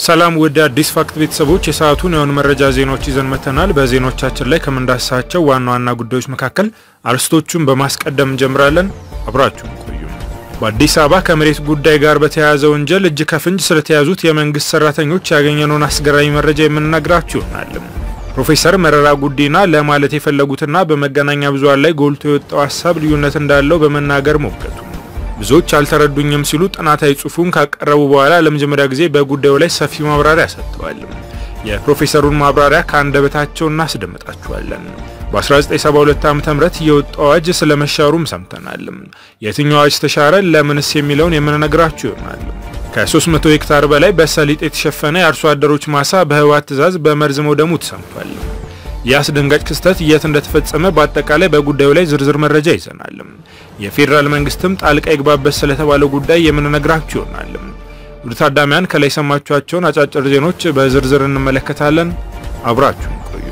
ሰላም ወደ አዲስ ፋክት ቤተሰቦች የሰዓቱን የሆኑ መረጃ ዜናዎች ይዘን መተናል። በዜናዎቻችን ላይ ከምንዳስሳቸው ዋና ዋና ጉዳዮች መካከል አርዕስቶቹን በማስቀደም እንጀምራለን። አብራችሁን ቆዩ። በአዲስ አበባ ከመሬት ጉዳይ ጋር በተያያዘ ወንጀል እጅ ከፍንጅ ስለተያዙት የመንግስት ሰራተኞች ያገኘነውን አስገራሚ መረጃ የምንነግራችሁ ይሆናል። ፕሮፌሰር መረራ ጉዲና ለማለት የፈለጉትና በመገናኛ ብዙሃን ላይ ጎልቶ የወጣው ሀሳብ ልዩነት እንዳለው በመናገር ሞገቱ ብዙዎች አልተረዱኝም ሲሉ ጥናታዊ ጽሑፉን ካቀረቡ በኋላ ለመጀመሪያ ጊዜ በጉዳዩ ላይ ሰፊ ማብራሪያ ሰጥተዋል። የፕሮፌሰሩን ማብራሪያ ከአንደበታቸው እናስደምጣችኋለን። በ1972 ዓ ም የወጣው አዋጅ ስለመሻሩም ሰምተናል። የትኛው አዋጅ ተሻረ፣ ለምንስ የሚለውን የምንነግራችሁ ይሆናል። ከ300 ሄክታር በላይ በሰሊጥ የተሸፈነ የአርሶ አደሮች ማሳ በህወሓት ትዕዛዝ በመርዝ መውደሙ ተሰምቷል። ይህ አስደንጋጭ ክስተት የት እንደተፈጸመ በአጠቃላይ በጉዳዩ ላይ ዝርዝር መረጃ ይዘናል። የፌዴራል መንግስትም ጣልቃ ይግባበት ስለተባለው ጉዳይ የምንነግራችሁ ይሆናል። ውድ ታዳሚያን ከላይ የሰማችኋቸውን አጫጭር ዜኖች በዝርዝር እንመለከታለን። አብራችሁን ቆዩ።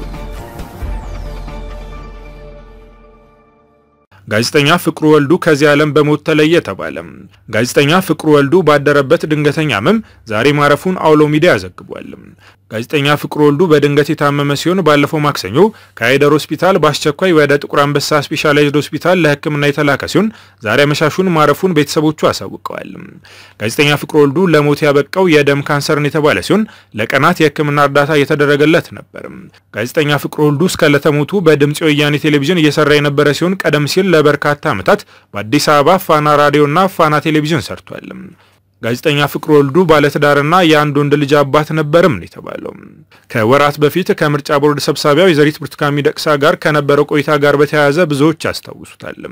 ጋዜጠኛ ፍቅሩ ወልዱ ከዚህ ዓለም በሞት ተለየ ተባለ። ጋዜጠኛ ፍቅሩ ወልዱ ባደረበት ድንገተኛ ህመም ዛሬ ማረፉን አውሎ ሚዲያ ዘግቧል። ጋዜጠኛ ፍቅሩ ወልዱ በድንገት የታመመ ሲሆን ባለፈው ማክሰኞ ከአይደር ሆስፒታል በአስቸኳይ ወደ ጥቁር አንበሳ ስፔሻላይዝድ ሆስፒታል ለሕክምና የተላከ ሲሆን ዛሬ አመሻሹን ማረፉን ቤተሰቦቹ አሳውቀዋል። ጋዜጠኛ ፍቅሩ ወልዱ ለሞት ያበቃው የደም ካንሰርን የተባለ ሲሆን ለቀናት የሕክምና እርዳታ እየተደረገለት ነበር። ጋዜጠኛ ፍቅሩ ወልዱ እስከ ለተሞቱ በድምፂ ወያኔ ቴሌቪዥን እየሰራ የነበረ ሲሆን ቀደም ሲል ለበርካታ ዓመታት በአዲስ አበባ ፋና ራዲዮና ፋና ቴሌቪዥን ሰርቷል። ጋዜጠኛ ፍቅሩ ወልዱ ባለትዳርና የአንድ ወንድ ልጅ አባት ነበርም ነው የተባለው። ከወራት በፊት ከምርጫ ቦርድ ሰብሳቢያ ወይዘሪት ብርቱካን ሚደቅሳ ጋር ከነበረው ቆይታ ጋር በተያያዘ ብዙዎች ያስታውሱታል።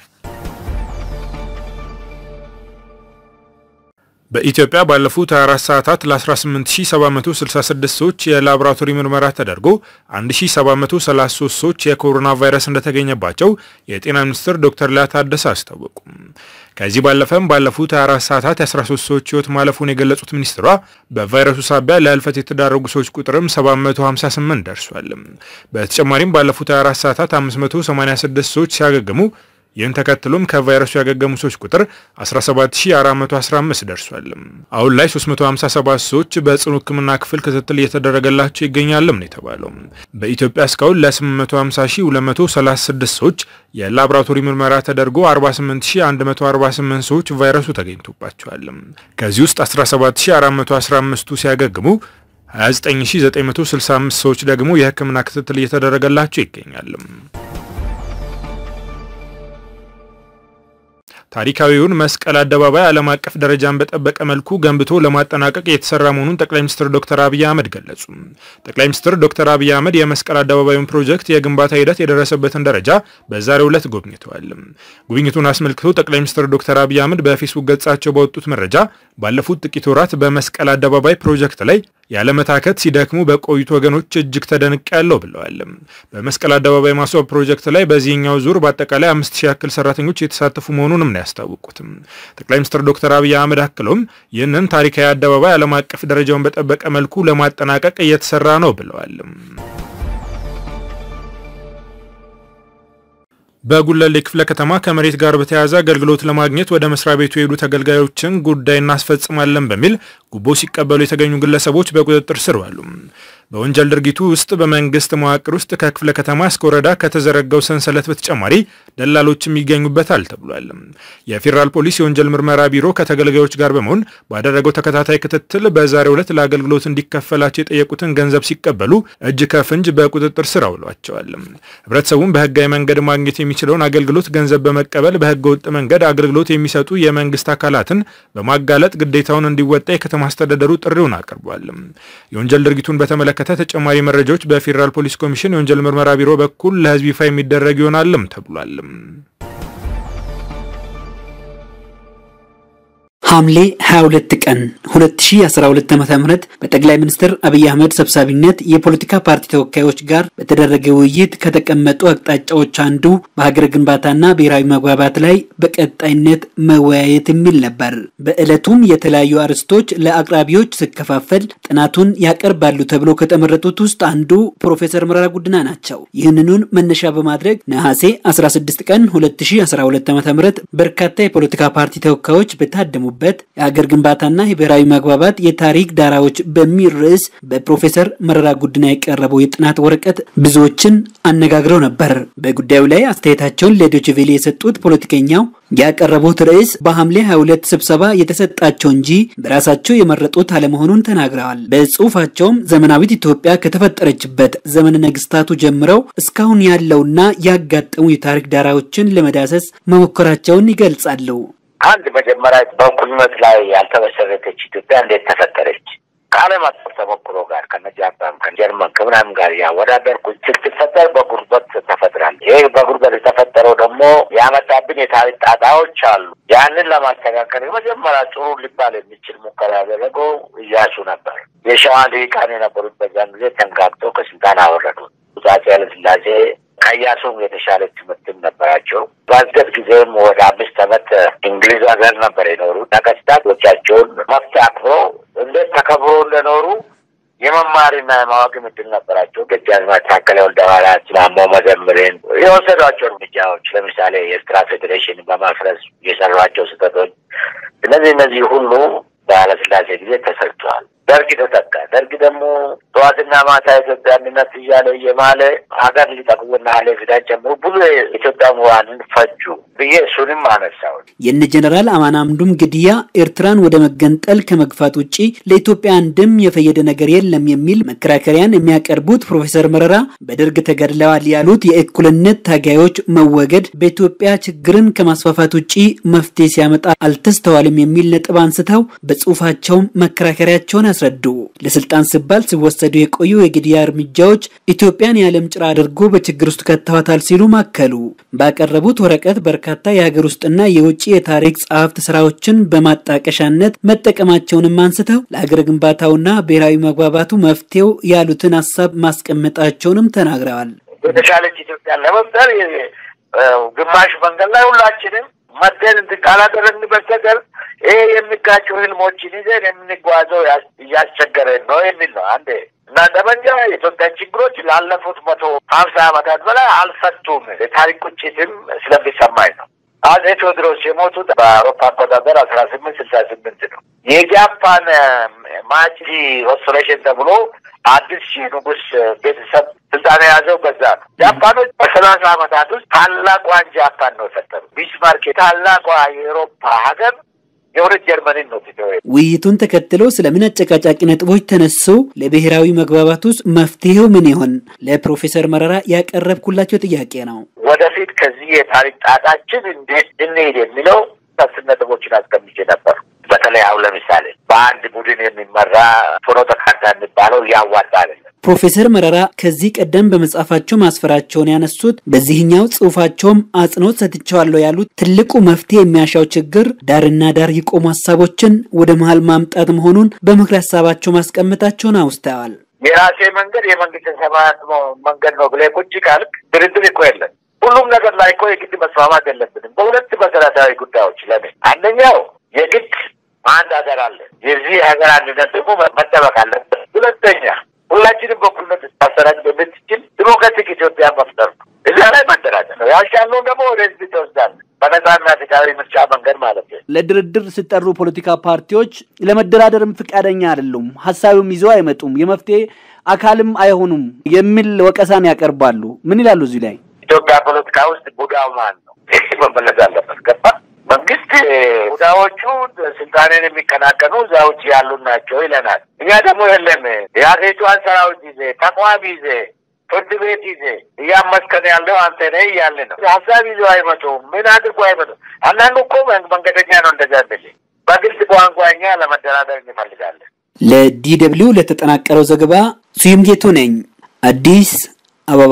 በኢትዮጵያ ባለፉት 24 ሰዓታት ለ18766 ሰዎች የላቦራቶሪ ምርመራ ተደርጎ 1733 ሰዎች የኮሮና ቫይረስ እንደተገኘባቸው የጤና ሚኒስትር ዶክተር ሊያ ታደሰ አስታወቁ። ከዚህ ባለፈም ባለፉት 24 ሰዓታት የ13 ሰዎች ሕይወት ማለፉን የገለጹት ሚኒስትሯ በቫይረሱ ሳቢያ ለህልፈት የተዳረጉ ሰዎች ቁጥርም 758 ደርሷል። በተጨማሪም ባለፉት 24 ሰዓታት 586 ሰዎች ሲያገግሙ ይህን ተከትሎም ከቫይረሱ ያገገሙ ሰዎች ቁጥር 17415 ደርሷል። አሁን ላይ 357 ሰዎች በጽኑ ሕክምና ክፍል ክትትል እየተደረገላቸው ይገኛልም ነው የተባለው። በኢትዮጵያ እስካሁን ለ850236 ሰዎች የላቦራቶሪ ምርመራ ተደርጎ 48148 ሰዎች ቫይረሱ ተገኝቶባቸዋል። ከዚህ ውስጥ 17415ቱ ሲያገግሙ 29965 ሰዎች ደግሞ የሕክምና ክትትል እየተደረገላቸው ይገኛል። ታሪካዊውን መስቀል አደባባይ ዓለም አቀፍ ደረጃን በጠበቀ መልኩ ገንብቶ ለማጠናቀቅ የተሰራ መሆኑን ጠቅላይ ሚኒስትር ዶክተር አብይ አህመድ ገለጹ። ጠቅላይ ሚኒስትር ዶክተር አብይ አህመድ የመስቀል አደባባዩን ፕሮጀክት የግንባታ ሂደት የደረሰበትን ደረጃ በዛሬው ዕለት ጎብኝተዋል። ጉብኝቱን አስመልክቶ ጠቅላይ ሚኒስትር ዶክተር አብይ አህመድ በፌስቡክ ገጻቸው ባወጡት መረጃ ባለፉት ጥቂት ወራት በመስቀል አደባባይ ፕሮጀክት ላይ ያለመታከት ሲደክሙ በቆዩት ወገኖች እጅግ ተደንቅ ያለው ብለዋል። በመስቀል አደባባይ ማስዋብ ፕሮጀክት ላይ በዚህኛው ዙር በአጠቃላይ አምስት ሺህ ያክል ሰራተኞች የተሳተፉ መሆኑንም ነው ያስታወቁትም። ጠቅላይ ሚኒስትር ዶክተር አብይ አህመድ አክለውም ይህንን ታሪካዊ አደባባይ ዓለም አቀፍ ደረጃውን በጠበቀ መልኩ ለማጠናቀቅ እየተሰራ ነው ብለዋል። በጉለሌ ክፍለ ከተማ ከመሬት ጋር በተያያዘ አገልግሎት ለማግኘት ወደ መስሪያ ቤቱ የሄዱ ተገልጋዮችን ጉዳይ እናስፈጽማለን በሚል ጉቦ ሲቀበሉ የተገኙ ግለሰቦች በቁጥጥር ስር ዋሉ። በወንጀል ድርጊቱ ውስጥ በመንግስት መዋቅር ውስጥ ከክፍለ ከተማ እስከ ወረዳ ከተዘረጋው ሰንሰለት በተጨማሪ ደላሎችም ይገኙበታል ተብሏል። የፌዴራል ፖሊስ የወንጀል ምርመራ ቢሮ ከተገልጋዮች ጋር በመሆን ባደረገው ተከታታይ ክትትል በዛሬው ዕለት ለአገልግሎት እንዲከፈላቸው የጠየቁትን ገንዘብ ሲቀበሉ እጅ ከፍንጅ በቁጥጥር ስር አውሏቸዋል። ህብረተሰቡም በህጋዊ መንገድ ማግኘት የሚችለውን አገልግሎት ገንዘብ በመቀበል በህገ ወጥ መንገድ አገልግሎት የሚሰጡ የመንግስት አካላትን በማጋለጥ ግዴታውን እንዲወጣ የከተማ አስተዳደሩ ጥሪውን አቅርቧል። የወንጀል ድርጊቱን በተመለከተ ተጨማሪ መረጃዎች በፌዴራል ፖሊስ ኮሚሽን የወንጀል ምርመራ ቢሮ በኩል ለህዝብ ይፋ የሚደረግ ይሆናልም ተብሏል። ሐምሌ 22 ቀን 2012 ዓ.ም በጠቅላይ ሚኒስትር አብይ አህመድ ሰብሳቢነት የፖለቲካ ፓርቲ ተወካዮች ጋር በተደረገ ውይይት ከተቀመጡ አቅጣጫዎች አንዱ በሀገር ግንባታና ብሔራዊ መግባባት ላይ በቀጣይነት መወያየት የሚል ነበር። በዕለቱም የተለያዩ አርዕስቶች ለአቅራቢዎች ሲከፋፈል ጥናቱን ያቀርባሉ ተብሎ ከተመረጡት ውስጥ አንዱ ፕሮፌሰር መረራ ጉዲና ናቸው። ይህንኑን መነሻ በማድረግ ነሐሴ 16 ቀን 2012 ዓ.ም በርካታ የፖለቲካ ፓርቲ ተወካዮች በታደሙበት የተደረገበት የሀገር ግንባታና የብሔራዊ መግባባት የታሪክ ዳራዎች በሚል ርዕስ በፕሮፌሰር መረራ ጉዲና የቀረበው የጥናት ወረቀት ብዙዎችን አነጋግረው ነበር። በጉዳዩ ላይ አስተያየታቸውን ለዶይቼ ቬለ የሰጡት ፖለቲከኛው ያቀረቡት ርዕስ በሐምሌ 22 ስብሰባ የተሰጣቸው እንጂ በራሳቸው የመረጡት አለመሆኑን ተናግረዋል። በጽሁፋቸውም ዘመናዊት ኢትዮጵያ ከተፈጠረችበት ዘመነ ነገስታቱ ጀምረው እስካሁን ያለውና ያጋጠሙ የታሪክ ዳራዎችን ለመዳሰስ መሞከራቸውን ይገልጻሉ። አንድ መጀመሪያ በእኩልነት ላይ ያልተመሰረተች ኢትዮጵያ እንዴት ተፈጠረች? ከዓለም አቀፍ ተሞክሮ ጋር ከነ ጃፓን ከጀርመን ከምናምን ጋር ያወዳደርኩ ስትፈጠር በጉርበት ተፈጥራል። ይህ በጉርበት የተፈጠረው ደግሞ ያመጣብን የታሪክ ጣጣዎች አሉ። ያንን ለማስተካከል የመጀመሪያ ጥሩ ሊባል የሚችል ሙከራ ያደረገው እያሱ ነበር። የሸዋ ልሂቃን የነበሩት በዛን ጊዜ ተንጋግተው ከስልጣን አወረዱ። አፄ ኃይለሥላሴ ከኢያሱም የተሻለ ትምህርትም ነበራቸው። በአስገድ ጊዜም ወደ አምስት ዓመት እንግሊዝ ሀገር ነበር የኖሩ ነገስታቶቻቸውን መብት አክብሮ እንዴት ተከብሮ እንደኖሩ የመማርና የማወቅ እድል ነበራቸው። ደጃዝማች ታከለ ወልደሐዋርያት፣ ማሞ መዘምርን የወሰዷቸው እርምጃዎች ለምሳሌ የኤርትራ ፌዴሬሽን በማፍረስ የሰሯቸው ስህተቶች፣ እነዚህ እነዚህ ሁሉ በኃይለሥላሴ ጊዜ ተሰርተዋል። ደርግ ተተካ። ደርግ ደግሞ ጠዋትና ማታ ኢትዮጵያ አንድነት እያለ እየማለ ሀገር ሊጠቅሙና ሀይሌ ፊዳን ጨምሮ ብዙ የኢትዮጵያ ምሁራንን ፈጁ ብዬ እሱንም አነሳው። የነ ጀነራል አማን አምዱም ግድያ ኤርትራን ወደ መገንጠል ከመግፋት ውጪ ለኢትዮጵያ አንድም የፈየደ ነገር የለም የሚል መከራከሪያን የሚያቀርቡት ፕሮፌሰር መረራ በደርግ ተገድለዋል ያሉት የእኩልነት ታጋዮች መወገድ በኢትዮጵያ ችግርን ከማስፋፋት ውጪ መፍትሄ ሲያመጣ አልተስተዋልም የሚል ነጥብ አንስተው በጽሁፋቸውም መከራከሪያቸውን ያስረዱ። ለስልጣን ሲባል ሲወሰዱ የቆዩ የግድያ እርምጃዎች ኢትዮጵያን የዓለም ጭራ አድርጎ በችግር ውስጥ ከተዋታል ሲሉ ማከሉ። ባቀረቡት ወረቀት በርካታ የሀገር ውስጥና የውጭ የታሪክ ጸሐፍት ስራዎችን በማጣቀሻነት መጠቀማቸውንም አንስተው ለሀገር ግንባታውና ብሔራዊ መግባባቱ መፍትሄው ያሉትን ሀሳብ ማስቀመጣቸውንም ተናግረዋል። የተሻለች ኢትዮጵያን ለመፍጠር ግማሽ መንገድ ላይ ሁላችንም መደን እንትን ካላደረግን በስተቀር ይሄ የሚጋጩ ህልሞችን ይዘን የምንጓዘው እያስቸገረን ነው የሚል ነው። አንዴ እና ጠመንጃ የኢትዮጵያን ችግሮች ላለፉት መቶ ሀምሳ ዓመታት በላይ አልፈቱም። የታሪክ ቁጭትም ስለሚሰማኝ ነው። አጼ ቴዎድሮስ የሞቱት በአውሮፓ አቆጣጠር አስራ ስምንት ስልሳ ስምንት ነው። የጃፓን ማቺ ሬስቶሬሽን ተብሎ አዲስ ሺህ ንጉስ ቤተሰብ ስልጣን የያዘው በዛ ነው። ጃፓኖች በሰላሳ ዓመታት ውስጥ ታላቋን ጃፓን ነው የፈጠሩ። ቢስማርክ ታላቋ የአውሮፓ ሀገር የሁለት ጀርመንን ነው ትተው ውይይቱን ተከትሎ ስለምን አጨቃጫቂ ነጥቦች ተነሱ? ለብሔራዊ መግባባት ውስጥ መፍትሄው ምን ይሆን? ለፕሮፌሰር መረራ ያቀረብኩላቸው ጥያቄ ነው። ወደፊት ከዚህ የታሪክ ጣጣችን እንዴት እንሄድ የሚለው አስር ነጥቦችን አስቀምጬ ነበር። በተለይ አሁን ለምሳሌ በአንድ ቡድን የሚመራ ፍኖተ ካርታ የሚባለው ያዋጣ አይደለም። ፕሮፌሰር መረራ ከዚህ ቀደም በመጽሐፋቸው ማስፈራቸውን ያነሱት በዚህኛው ጽሑፋቸውም አጽንኦት ሰጥቼዋለሁ ያሉት ትልቁ መፍትሄ የሚያሻው ችግር ዳርና ዳር የቆሙ ሀሳቦችን ወደ መሀል ማምጣት መሆኑን በምክር ሀሳባቸው ማስቀመጣቸውን አውስተዋል። የራሴ መንገድ የመንግስት ሰማያት መንገድ ነው ብለህ ቁጭ ካልክ ድርድር እኮ የለም። ሁሉም ነገር ላይ እኮ የግድ መስማማት የለብንም በሁለት መሰረታዊ ጉዳዮች። ለምን አንደኛው የግድ አንድ ሀገር አለ። የዚህ ሀገር አንድነት ደግሞ መጠበቅ አለበት። ሁለተኛ ሁላችንም በኩልነት ማሰራጭ በምትችል ዲሞክራቲክ ኢትዮጵያ መፍጠር ነው። እዛ ላይ መደራጀት ነው። ያሻለውን ደግሞ ወደ ህዝብ ትወስዳለህ። በነጻና ፍትሃዊ ምርጫ መንገድ ማለት ነው። ለድርድር ሲጠሩ ፖለቲካ ፓርቲዎች ለመደራደርም ፈቃደኛ አይደሉም፣ ሀሳብም ይዘው አይመጡም፣ የመፍትሄ አካልም አይሆኑም የሚል ወቀሳን ያቀርባሉ። ምን ይላሉ እዚህ ላይ? ኢትዮጵያ ፖለቲካ ውስጥ ቡዳው ማን ነው? ይህ መመለስ አለበት። ገባ መንግስት ቡዳዎቹ ስልጣኔን የሚቀናቀኑ እዛ ውጭ ያሉ ናቸው ይለናል። እኛ ደግሞ የለም የሀገሪቷን ሰራዊት ይዜ ተቋም ይዜ ፍርድ ቤት ይዜ እያመስከን ያለው አንተ ነህ እያለ ነው። ሀሳብ ይዘው አይመጡም። ምን አድርጎ አይመጡም። አንዳንዱ እኮ መንገደኛ ነው። እንደዛ ብል በግልጽ ቋንቋ እኛ ለመደራደር እንፈልጋለን። ለዲ ደብልዩ ለተጠናቀረው ዘገባ ስዩም ጌቱ ነኝ፣ አዲስ አበባ።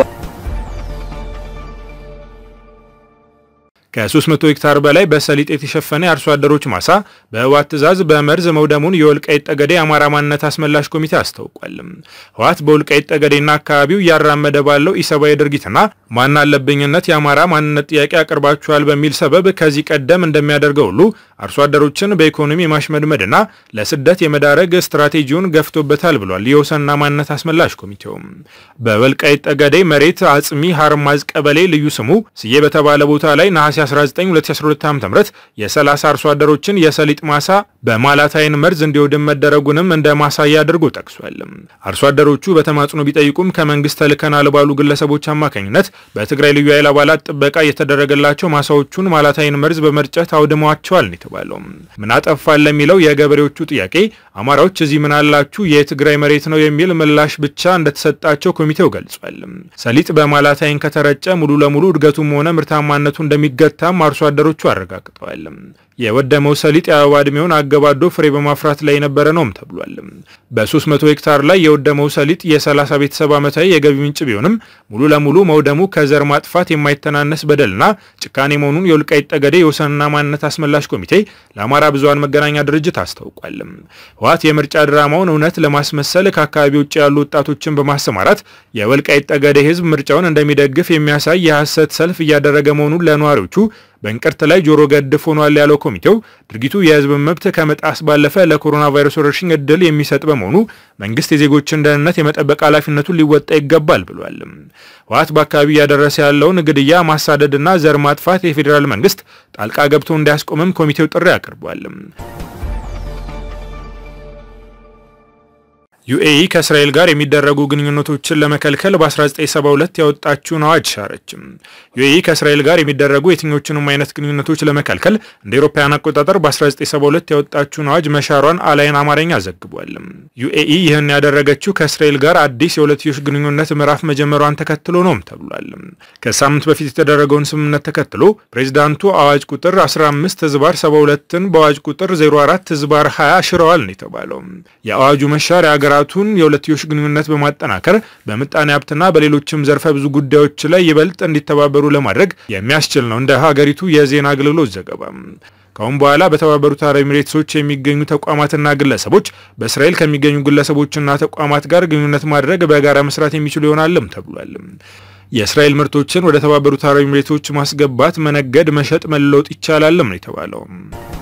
ከ300 ሄክታር በላይ በሰሊጥ የተሸፈነ የአርሶ አደሮች ማሳ በህወሓት ትዕዛዝ በመርዝ መውደሙን የወልቃይት ጠገዴ የአማራ ማንነት አስመላሽ ኮሚቴ አስታውቋል። ህወሓት በወልቃይት ጠገዴና አካባቢው እያራመደ ባለው ኢሰብአዊ ድርጊትና ማን አለብኝነት የአማራ ማንነት ጥያቄ አቅርባችኋል በሚል ሰበብ ከዚህ ቀደም እንደሚያደርገው ሁሉ አርሶ አደሮችን በኢኮኖሚ የማሽመድመድና ለስደት የመዳረግ ስትራቴጂውን ገፍቶበታል ብሏል የወሰንና ማንነት አስመላሽ ኮሚቴው። በወልቃይት ጠገዴ መሬት አጽሚ ሀርማዝ ቀበሌ ልዩ ስሙ ስዬ በተባለ ቦታ ላይ ነሐሴ 2019-2012 ዓ.ም የ30 አርሶ አደሮችን የሰሊጥ ማሳ በማላታይን መርዝ እንዲወድም መደረጉንም እንደ ማሳያ አድርጎ ጠቅሷል። አርሶ አደሮቹ በተማጽኖ ቢጠይቁም ከመንግስት ተልከናል ባሉ ግለሰቦች አማካኝነት በትግራይ ልዩ ኃይል አባላት ጥበቃ የተደረገላቸው ማሳዎቹን ማላታይን መርዝ በመርጨት አውድመዋቸዋል ነው የተባለው። ምን አጠፋን ለሚለው የገበሬዎቹ ጥያቄ አማራዎች እዚህ ምን አላችሁ የትግራይ መሬት ነው የሚል ምላሽ ብቻ እንደተሰጣቸው ኮሚቴው ገልጿል። ሰሊጥ በማላታይን ከተረጨ ሙሉ ለሙሉ እድገቱም ሆነ ምርታማነቱ እንደሚገታም አርሶ አደሮቹ አረጋግጠዋል። የወደመው ሰሊጥ የአበባ ዕድሜውን አገባዶ ፍሬ በማፍራት ላይ የነበረ ነውም ተብሏል። በ300 ሄክታር ላይ የወደመው ሰሊጥ የ30 ቤተሰብ ዓመታዊ የገቢ ምንጭ ቢሆንም ሙሉ ለሙሉ መውደሙ ከዘር ማጥፋት የማይተናነስ በደልና ጭካኔ መሆኑን የወልቃይት ጠገዴ የወሰንና ማንነት አስመላሽ ኮሚቴ ለአማራ ብዙሃን መገናኛ ድርጅት አስታውቋል። ህወሓት የምርጫ ድራማውን እውነት ለማስመሰል ከአካባቢ ውጭ ያሉ ወጣቶችን በማሰማራት የወልቃይት ጠገዴ ህዝብ ምርጫውን እንደሚደግፍ የሚያሳይ የሐሰት ሰልፍ እያደረገ መሆኑን ለነዋሪዎቹ በእንቅርት ላይ ጆሮ ገድፍ ሆኗል ያለው ኮሚቴው ድርጊቱ የህዝብን መብት ከመጣስ ባለፈ ለኮሮና ቫይረስ ወረርሽኝ እድል የሚሰጥ በመሆኑ መንግስት የዜጎችን ደህንነት የመጠበቅ ኃላፊነቱን ሊወጣ ይገባል ብሏል። ህወሓት በአካባቢ እያደረሰ ያለውን ግድያ፣ ማሳደድና ዘር ማጥፋት የፌዴራል መንግስት ጣልቃ ገብቶ እንዲያስቆምም ኮሚቴው ጥሪ አቅርቧል። ዩኤኢ ከእስራኤል ጋር የሚደረጉ ግንኙነቶችን ለመከልከል በ1972 ያወጣችውን አዋጅ ሻረችም። ዩኤኢ ከእስራኤል ጋር የሚደረጉ የትኞቹንም አይነት ግንኙነቶች ለመከልከል እንደ አውሮፓውያን አቆጣጠር በ1972 ያወጣችውን አዋጅ መሻሯን አላይን አማርኛ ዘግቧል። ዩኤኢ ይህን ያደረገችው ከእስራኤል ጋር አዲስ የሁለትዮሽ ግንኙነት ምዕራፍ መጀመሯን ተከትሎ ነውም ተብሏል። ከሳምንት በፊት የተደረገውን ስምምነት ተከትሎ ፕሬዚዳንቱ አዋጅ ቁጥር 15 ህዝባር 72ን በአዋጅ ቁጥር 04 ህዝባር 20 ሽረዋል ነው የተባለው። የአዋጁ መሻር ሀገራቱን የሁለትዮሽ ግንኙነት በማጠናከር በምጣኔ ሀብትና በሌሎችም ዘርፈ ብዙ ጉዳዮች ላይ ይበልጥ እንዲተባበሩ ለማድረግ የሚያስችል ነው እንደ ሀገሪቱ የዜና አገልግሎት ዘገባ። ከአሁን በኋላ በተባበሩት አረብ ኤሚሬትሶች የሚገኙ ተቋማትና ግለሰቦች በእስራኤል ከሚገኙ ግለሰቦችና ተቋማት ጋር ግንኙነት ማድረግ በጋራ መስራት የሚችሉ ይሆናልም ተብሏል። የእስራኤል ምርቶችን ወደ ተባበሩት አረብ ኤሚሬቶች ማስገባት፣ መነገድ፣ መሸጥ፣ መለወጥ ይቻላልም ነው የተባለው።